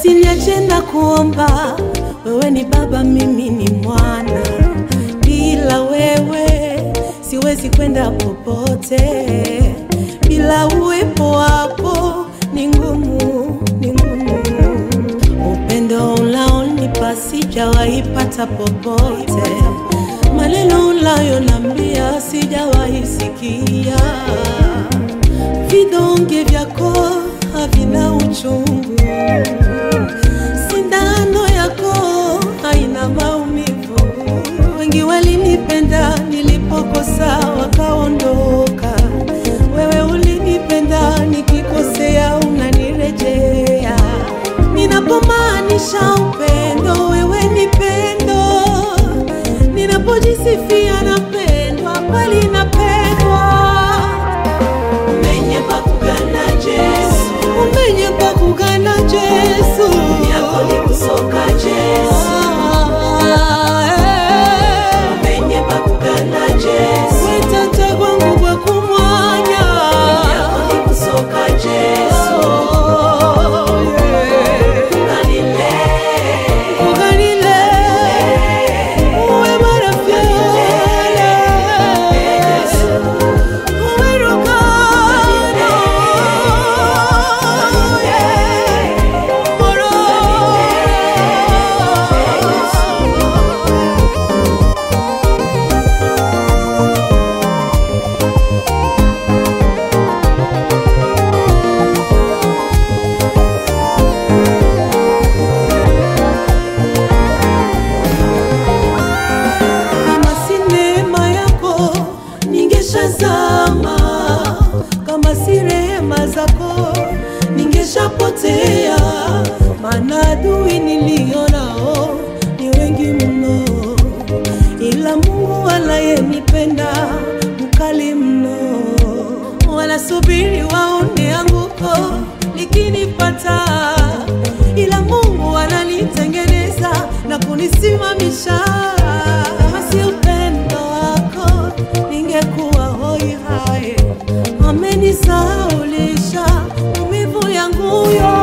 usiniache na kuomba, wewe ni baba, mimi ni mwana. Bila wewe siwezi kwenda popote, bila uwepo wako ni ngumu, ni ngumu. Upendo unaonipa sijawahi pata popote, maneno unayonambia sijawahi sikia, vidonge vyako havina uchungu, sindano yako haina maumivu. Wengi walinipenda nilipokosa wakaondoka, wewe ulinipenda nikikosea unanirejea. Ninapomaanisha upendo, wewe ni pendo. Ninapojisifia napendwa, kweli napendwa. Umenye pakugana Yesu Umenye pa kugana Yesu yako ni kusoka Yesu Ah, eh. Umenye pakugana Yesu Wetata kwangu kwa kumwanya yako ni kusoka Yesu Oh, yeah. Kanile Kuganile, uwe marafiki. Uwe rukano, yeah. Moro. Kama si neema yako ningeshazama, kama si rehema zako ningeshapotea, maana adui nilionao ni wengi mno, ila Mungu anayenipenda mkali mno. Wanasubiri waone anguko likinipata, ila Mungu ananitengeneza na kunisimamisha. Kama si upendo wako ningekuwa hoi hai. Amenisaulisha maumivu yangu yote.